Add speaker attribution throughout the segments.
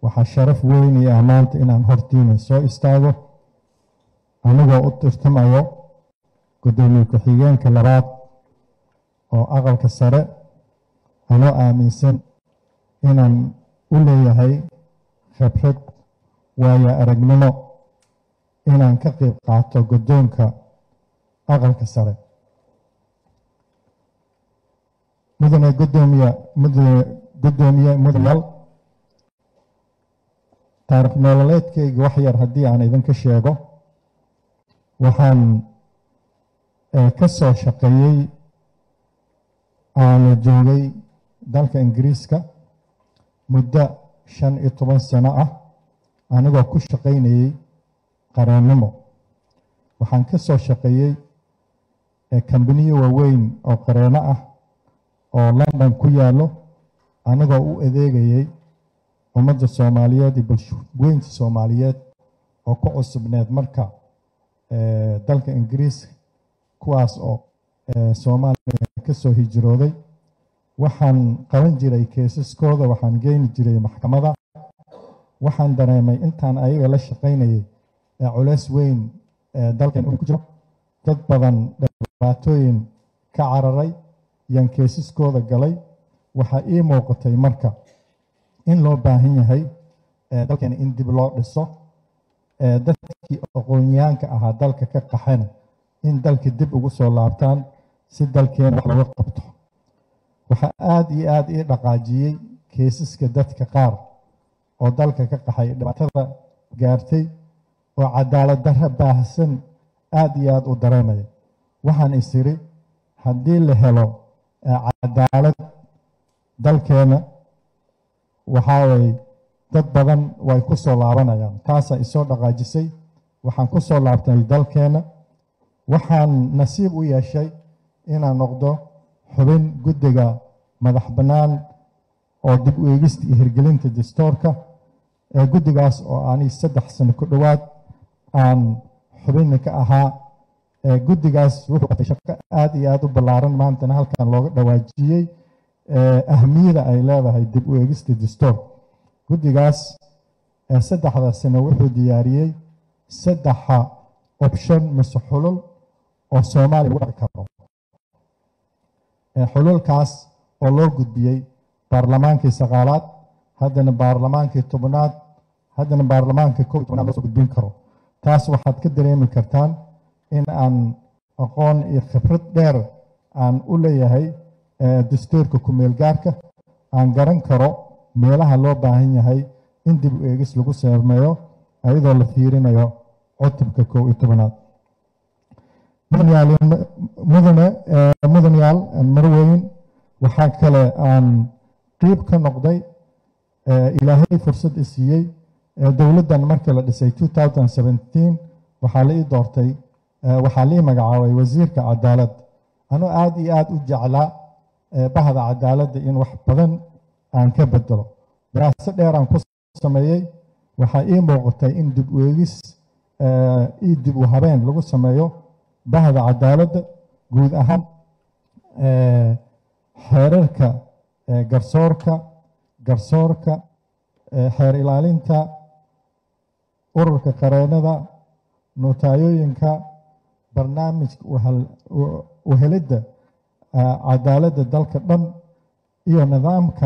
Speaker 1: waxaa sharaf weyn iyo ammaanta inaan hortiina soo istaago anigoo u tirtamayo guddoomiye ku-xigeenka labaad oo aqalka sare anoo aaminsan inaan u leeyahay khibrad waayo aragnimo inaan ka qayb qaato guddoonka aqalka sare mudane gudoomiye mudane guddoomiye mudanayaal taarikh nololeedkayga wax yar haddii aan idinka sheego waxaan ka soo shaqeeyey aanu joogay dalka ingiriiska muddo shan iyo toban sano ah anigoo ku shaqaynayey qareennimo waxaan ka soo shaqeeyey kambaniyo waaweyn oo qareenno ah oo london ku yaallo anigoo u adeegayey ummadda soomaaliyeed iyo bulshooyinka soomaaliyeed oo ku cusubneed marka dalka ingiriiska kuwaas oo soomaaliya ka soo hijrooday waxaan qaban jiray keesaskooda waxaan geeni jiray maxkamada waxaan dareemay intaan ayaga la shaqaynayay ee culeys weyn ee dalkan ku jiro dad badan dhibaatooyin ka cararay yaan keesaskooda galay waxaa ii muuqatay marka in loo baahan yahay dalkeena in dib loo dhiso dadkii aqoonyahanka ahaa dalka ka qaxana in dalka dib ugu soo laabtaan si dalkeena wax looga qabto waxaa aada iyo aada ii dhaqaajiyey keesaska dadka qaar oo dalka ka qaxay dhibaatada gaartay oo cadaalad darra baahsan aada iyo aada u dareemaya waxaan is iri haddii la helo cadaalad dalkeena waxaa waye dad badan way ku soo laabanayaan taasaa isoo dhaqaajisay waxaan ku soo laabtay dalkeena waxaan nasiib u yeeshay inaan noqdo xubin guddiga madax bannaan oo dib u eegista iyo hirgelinta dastoorka ee guddigaas oo ani saddex sano ku dhowaad aan xubinna ka ahaa guddigaas wuxuu qabtay shaqo aada iyo aada u ballaaran maantana halkan looga dhawaajiyey ahmiyada ay leedahay dib u eegista dastoor guddigaas saddexda sano wuxuu diyaariyey saddexa option mise xulul oo soomaaliya lagu dhaqi karo xululkaas oo loo gudbiyey baarlamaankii sagaalaad haddana baarlamaankii tobnaad haddana baarlamaanka kow tobnaad loo soo gudbin karo taas waxaad ka dareemi kartaan in aan aqoon iyo khibrad dheer aan u leeyahay dastuurka ku-meel gaarka aan garan karo meelaha loo baahan yahay in dib u eegis lagu sameeyo ayadoo la fiirinayo cutubka kow iyo tobnaad mudane mudanayaal marweyn waxaa kale aan qiib ka noqday ilaahay fursad i siiyey dowladdan markii la dhisay waxaa la ii doortay waxaa la ii magacaabay wasiirka cadaalad anuu aada iyo aada u jeclaa bahda cadaaladda in wax badan aan ka bedelo daraaso dheeraan ku sameeyey waxaa ii muuqatay in dib u eegis io dib u habeen lagu sameeyo bahda cadaaladda guud ahaan xeerarka garsoorka garsoorka xeer ilaalinta ururka qareennada notaayooyinka barnaamijka uhelidda cadaaladda dalka dhan iyo nidaamka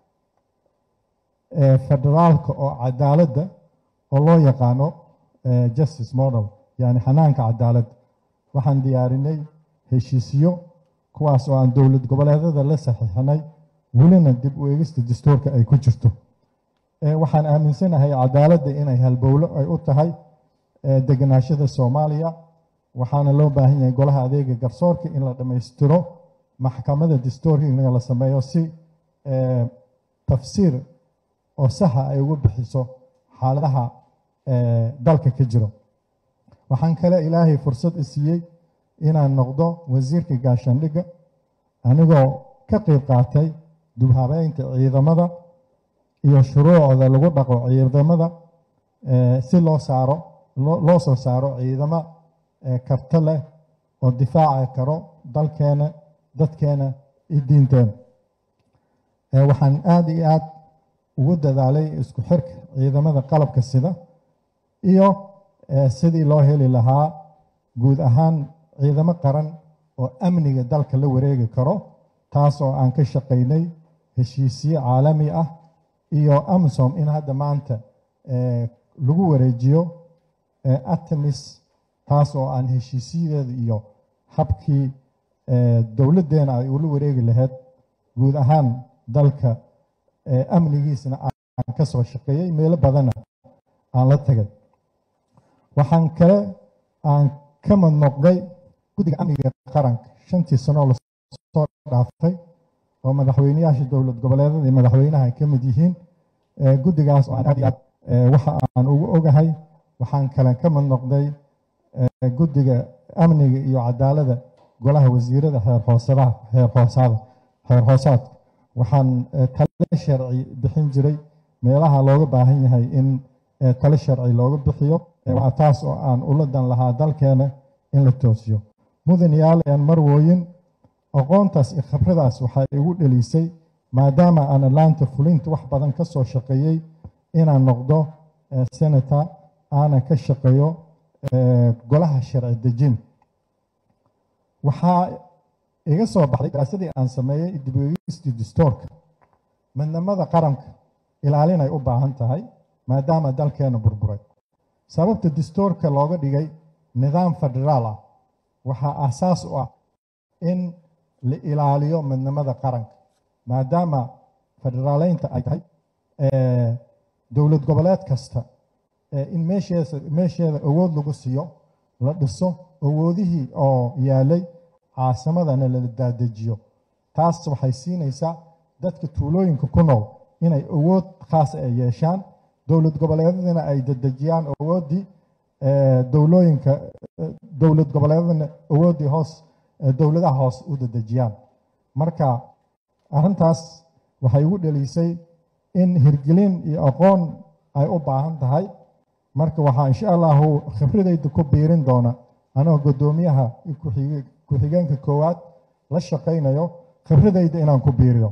Speaker 1: federaalka oo cadaaladda oo loo yaqaano justice model yani xanaanka cadaaladda waxaan diyaarinay heshiisyo kuwaas oo aan dowlad goboleedada la saxiixinay welina dib u eegista dastuurka ay ku jirto waxaan aaminsanahay cadaaladda inay halbowlo ay u tahay deganaashada soomaaliya waxaana loo baahan yahay golaha adeega garsoorka in la dhammaystiro maxkamada dastuurka in la sameeyo si tafsiir oo saxa ay ugu bixiso xaaladaha dalka ka jiro waxaan kale ilaahay fursad i siiyey inaan noqdo wasiirka gaashaandhigga anigoo ka qayb qaatay dubhabeynta ciidamada iyo shuruucda lagu dhaqo ciidamada si loo saaro loo soo saaro ciidamo karto leh oo difaaci karo dalkeena dadkeena iyo diinteena waxaan aada iyo aad ugu dadaalay isku xirka ciidamada qalabka sida iyo sidii loo heli lahaa guud ahaan ciidamo qaran oo amniga dalka la wareegi karo taas oo aan ka shaqaynay heshiisyo caalami ah iyo amisom in hadda maanta lagu wareejiyo artemis taas oo aan heshiisyadeeda iyo habkii dowladdeena ay ula wareegi lahayd guud ahaan dalka amnigiisna aan ka soo shaqeeyey meelo badanna aan la tagay waxaan kale aan ka mid noqday guddiga amniga qaranka shantii sanoo lasoo dhaafay oo madaxweyneyaasha dowlad goboleedada iyo madaxweynaha ay ka mid yihiin guddigaas oo aan aad iyo aad waxa aan ugu ogahay waxaan kale ka mid noqday guddiga amniga iyo cadaalada golaha wasiirada xeer hoosadaha xeer hoosaada xeer hoosaadka waxaan tale sharci bixin jiray meelaha looga baahan yahay in tale sharci looga bixiyo taas oo aan ula dan lahaa dalkeena in la toosiyo mudan yaalan marwooyin aqoontaas iyo khibradaas waxay igu dhelisay maadaama aan laanta fulinta wax badan ka soo shaqeeyey inaan noqdo senator aanan ka shaqeeyo golaha sharci dejin waxaa iga soo baxday daraasadii aan sameeyey dibwegistii distoorka midnimada qaranka ilaalinay u baahan tahay maadaama dalkeena burburay sababta distoorka looga dhigay nidaam federaal ah waxaa asaas u ah in la ilaaliyo midnimada qaranka maadaama federaaleynta ay tahay dowlad goboleed kasta in meesheesa meesheeda awood lagu siiyo la dhiso awoodihii oo yaalay caasimadana la daadejiyo taas waxay siinaysaa dadka tuulooyinka ku nool inay awood khaas ay yeeshaan dowlad goboleedadana ay dadejiyaan awooddii dowlooyinka dowlad goboleedadana awooddii hoos dowladaha hoos u dadejiyaan marka arrintaas waxay ugu dhalisay in hirgelin iyo aqoon ay u baahan tahay marka waxaa insha allahu khibradayda ku biirin doona anoo guddoomiyaha ku-xigeenka koowaad la shaqaynayo khibradayda inaan ku biiriyo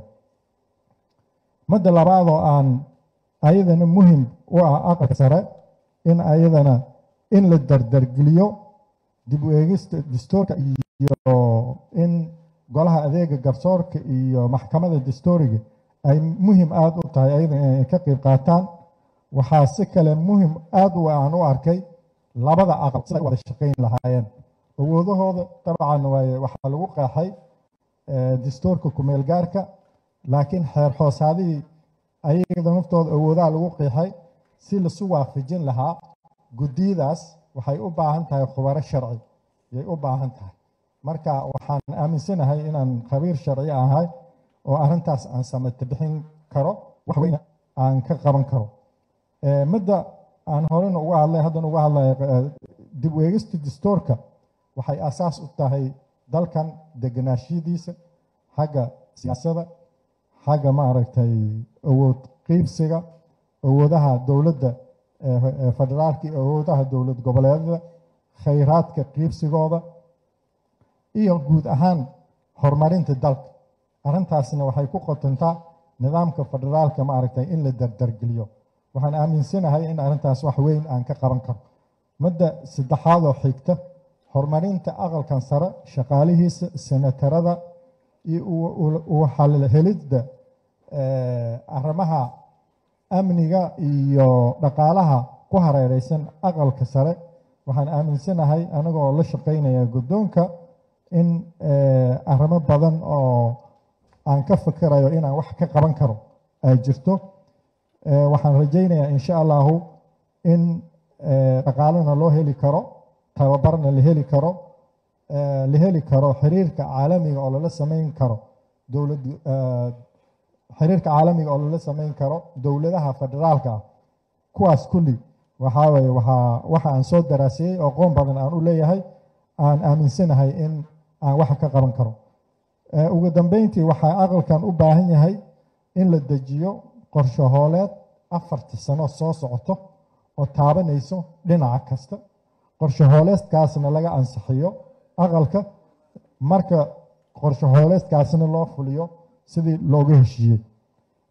Speaker 1: madda labaad oo aan ayadana muhim u ah aqalka sare in ayadana in la dardargeliyo dib u eegista dastuurka iyo in golaha adeega garsoorka iyo maxkamadda dastuuriga ay muhim aada u tahay ayadana inay ka qayb qaataan waxaa si kale muhim aada u aan u arkay labada aqal siday wada shaqayn lahaayeen awoodahooda dabcan waaye waxaa lagu qeexay dastuurka kumeel gaarka laakiin xeer hoosaadihii ayagada naftooda awoodaha lagu qeexay si lasu waafajin lahaa guddiyadaas waxay u baahan tahay khubaro sharci yay u baahan tahay marka waxaan aaminsanahay inaan khabiir sharci ahay oo arrintaas aan samata bixin karo wax weyna aan ka qaban karo midda aan horena uga hadlay haddana uga hadlaya dib u eegista dastuurka waxay asaas u tahay dalkan deganaashiyadiisa xagga siyaasadda xagga maaragtay awood qiibsiga awoodaha dowladda federaalka iyo awoodaha dowlad goboleedada khayraadka qiibsigooda iyo guud ahaan horumarinta dalka arrintaasna waxay ku qotontaa nidaamka federaalka maaragtay in la dardargeliyo waxaan aaminsanahay in arrintaas wax weyn aan ka qaban karo midda saddexaad oo xigta horumarinta aqalkan sare shaqaalihiisa senatarada iyo helidda arrimaha amniga iyo dhaqaalaha ku hareereysan aqalka sare waxaan aaminsanahay anagoo la shaqaynaya guddoonka in arrimo badan oo aan ka fikirayo inaan wax ka qaban karo ay jirto waxaan rajaynayaa insha allahu in dhaqaalena loo heli karo tababarna la heli karo la heli karo xiriirka caalamiga oo lala samayn karo dowlad xiriirka caalamiga oo lala samayn karo dowladaha federaalka ah kuwaas kulli waxaa weye waxaa waxa aan soo daraasiyey oo qoon badan aan u leeyahay aan aaminsanahay in aan wax ka qaban karo ugu dambeyntii waxaa aqalkan u baahan yahay in la dejiyo qorshe hooleed afarta sano soo socoto oo taabanayso dhinaca kasta qorshe hooleedkaasna laga ansixiyo aqalka marka qorshe hooleedkaasna loo fuliyo sidii looga heshiiyey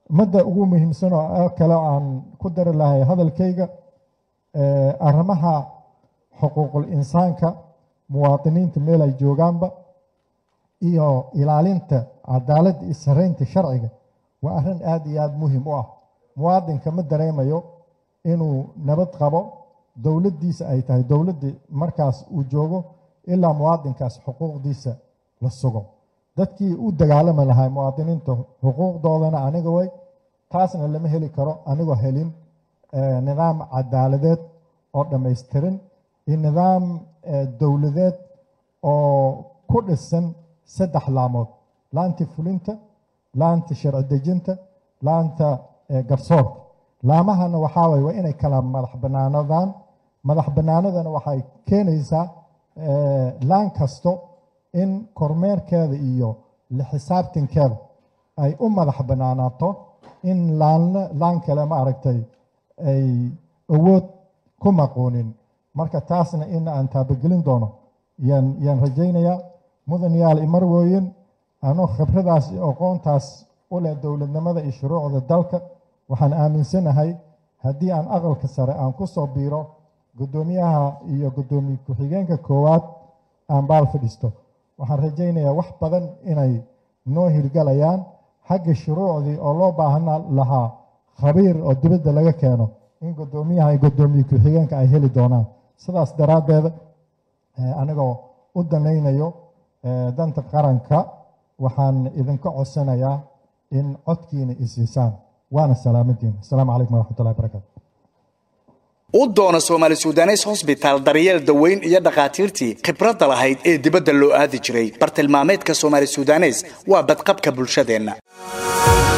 Speaker 1: madda ugu muhiimsan oo kale aan ku dari lahay hadalkayga arrimaha xuquuqul insaanka muwaadiniinta meel ay joogaanba iyo ilaalinta cadaaladda iyo saraynta sharciga waa arrin aada iyo aada muhim u ah muwaadinka ma dareemayo inuu nabad qabo dowladdiisa ay tahay dowladdii markaas uu joogo ilaa muwaadinkaas xuquuqdiisa la sugo dadkii u dagaalami lahay muwaadiniinta xuquuqdoodana aniga way taasna lama heli karo anigoo helin nidaam cadaaladeed oo dhammaystirin iyo nidaam dowladeed oo ku dhisan saddex laamood laanta fulinta laanta sharci dejinta laanta garsoorka laamahana waxaa waye waa inay kala madax banaanadaan madax banaanadana waxay keenaysaa laan kasto in kormeerkeeda iyo la xisaabtankeeda ay u madax banaanaato in laanna laan kale ma aragtay ay awood ku maqoonin marka taasna in aan taabagelin doono yaan yaan rajaynayaa mudan yaal imarwooyin anoo khibradaas iyo aqoontaas u leh dowladnimada iyo shuruucda dalka waxaan aaminsanahay haddii aan aqalka sare aan ku soo biiro guddoomiyaha iyo guddoomiye ku-xigeenka koowaad aan baal fadhiisto waxaan rajaynayaa wax badan inay noo hirgalayaan xagga shuruucdii oo loo baahna lahaa khabiir oo dibadda laga keeno in guddoomiyaha iyo guddoomiye ku-xigeenka ay heli doonaan sidaas daraaddeeda anigoo u danaynayo danta qaranka waxaan idinka codsanayaa in codkiina isiisaan waana salaamaddiina asalaamu calaykum waraxmatullahi barakatu
Speaker 2: u doono soomaali sudanes hosbitaal daryeel daweyn iyo dhakhaatiirtii khibradda lahayd ee dibadda loo aadi jiray bartilmaameedka soomaali sudanes waa badqabka bulshadeenna